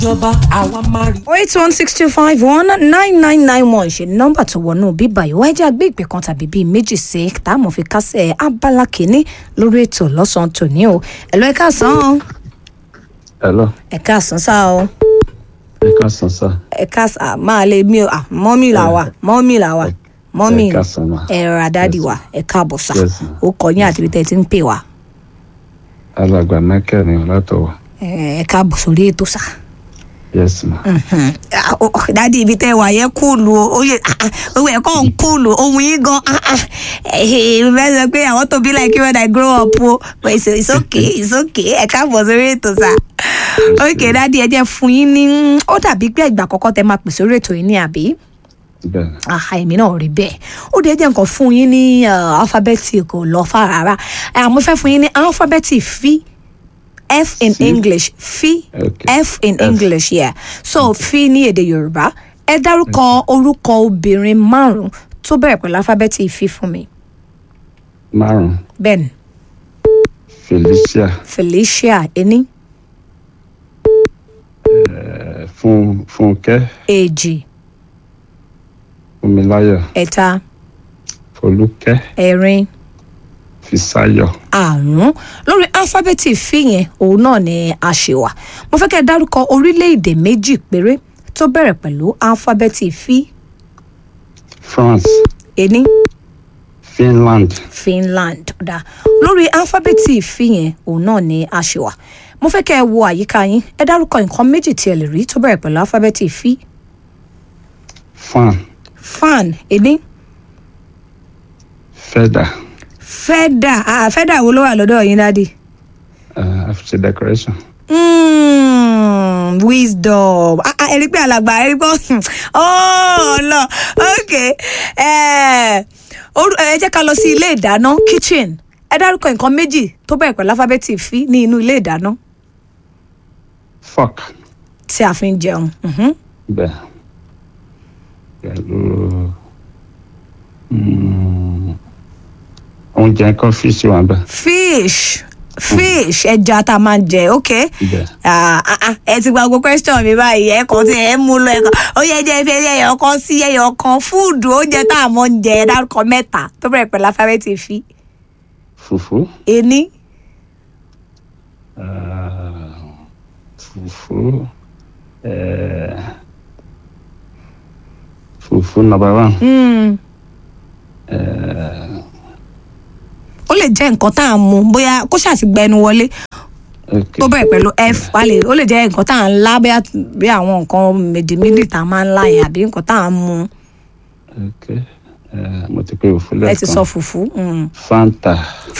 ìjọba àwa máa rí. eight one six two five one nine nine nine one ṣe nọ́mbà tó wọnú bíbá yìí wáyé jẹ́ àgbé ìpè kan tàbí bíi méjì sí tá a mọ̀ fi kásẹ̀ abala kìíní lórí ètò lọ́sàn-án tòní o ẹ̀lọ́ ẹ̀ka sàn Hello, ẹ̀ka sàn sá o ẹ káàsán sá. ẹ̀ka sàn máa lè mí o ah, mọ́mì là wà mọ́mì là wà mọ́mì ẹ káàsán ma. ẹ̀rọ àdáàdì Yes, wa ẹ̀ka àbọ̀sà Yes, ma'am. ó kọ yín àti ibi tẹ́ ẹ ti ń pè wá Alàgbà Michael ni látọ̀wọ̀. ẹ̀ka àbọ̀ sórí ètò sá. Yes ma. Ah, oh, oh, dádì ibi tẹ́ wà yẹn kúlù o ó yẹ ah, ah, owó ẹ̀kọ́ ń kúlù ohun yín gan ah, ah. Eh, bẹ́ẹ̀ sọ pé àwọn tó bí like you when I grow up o but it's, it's okay it's okay ẹ káàbọ̀ sórí ètò sá ok dádì ẹ jẹ́ fún yín ní ó dàbí pé ìgbà àkọ́kọ́ tẹ máa pè sórí ètò yìí ní àbí Bẹ́ẹ̀ni. aha èmi náà rí bẹ́ẹ̀ ó dẹ̀ jẹ́ nǹkan fún yín ní alifábẹ́ẹ̀tì kò lọ fà rárá Eh, mo fẹ́ fún yín ní alifábẹ́ẹ̀tì fi f in Fi? english fi Okay. f in F. english yeah so fi ní èdè yorùbá ẹ dárúkọ orúkọ obìnrin márùn tó bẹ̀rẹ̀ pẹ̀lú alifábẹ́ẹ̀tì fi fún mi Márùn-ún. ben Felicia felicia ení eh, Fún Fúnkẹ́ èjì Fúnmiláyọ̀ ẹ̀ta Folúkẹ́ ẹ̀rin Fisáyọ̀. àrùn lórí alifábẹ́ẹ̀tì fi yẹn òun náà ni a ṣe wà mo fẹ́ kẹ́ ẹ dárúkọ orílẹ̀-èdè méjì péré tó bẹ̀rẹ̀ pẹ̀lú alifábẹ́ẹ̀tì fi France ení Finland finland dá lórí alifábẹ́ẹ̀tì fi yẹn òun náà ni a ṣe wà mo fẹ́ kẹ́ ẹ wo àyíká yín ẹ dárúkọ nǹkan méjì tí ẹ lè rí tó bẹ̀rẹ̀ pẹ̀lú alifábẹ́ẹ̀tì fi Fan fan ení Feather fẹ́dà ah, fẹ́dà wo ló wà lọ́dọ̀ yín dádì. uh, After decoration. Mm, wisdom ah ah ẹ̀rí pé alàgbà ẹ̀rí pé oh lọ ok ẹ orú- ẹ jẹ́ ká lọ sí ilé ìdáná kitchen ẹ dárúkọ nǹkan méjì tó bẹ̀rẹ̀ pẹ̀lú alifábẹ́ẹ̀tì fi ní inú ilé ìdáná Fork tí a fi ń jẹun Mhm. bẹ́ẹ̀ pẹ̀lú mm, oúnjẹ kan fíìsì wà bẹ́ẹ̀. fish fish ẹja tá a máa ń jẹ ok Bẹ́ẹ̀. Ah, ah, ah, ẹ ti gba gbogbo question mi báyìí ẹ kàn tí ẹ mú lọ ẹ kàn ó yẹ jẹ fẹ ẹyọ kan sí ẹyọ kan fúùdù oúnjẹ tá a mọ ń jẹ ẹ dárúkọ mẹ́ta tó bẹ̀rẹ̀ pẹ̀lú alifábẹ́ẹ̀tì fi Fùfú. ení Ah, fufu eh, fufu number one Mm. eh, ó lè jẹ́ nǹkan tá à ń mu bóyá kó ṣáà ti gba ẹnu wọlé okay. tó bẹ̀rẹ̀ pẹ̀lú f wá lè ó lè jẹ́ nǹkan tá à ń lá bóyá bí àwọn nǹkan mèdìmídì tá a máa ń lá yẹn àbí nǹkan tá à ń mu okay. eh, mo ti pe fufu ẹ ti sọ lẹ́ẹ̀kan fùfú. Mm. fanta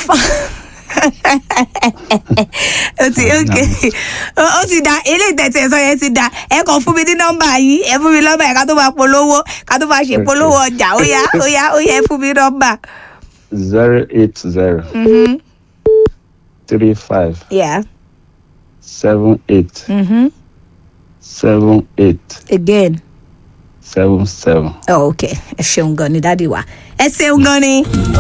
ó ti ok ó ó ti da eléyìí tẹ̀sí ẹ̀ sọ yẹn ti da ẹ kàn fún mi ní nọ́mbà yìí ẹ fún mi nọ́mbà yẹn ká tó máa polówó ká tó máa ṣe Ok. polówó ọjà ó yá ó yá ó yá ẹ fún mi nọ́mbà. zero eight zero Mhm. three five yeah seven eight Mhm. seven eight again seven seven. oh, ok ẹ ṣeun gan ni dádì wa ẹ ṣeun gan ni.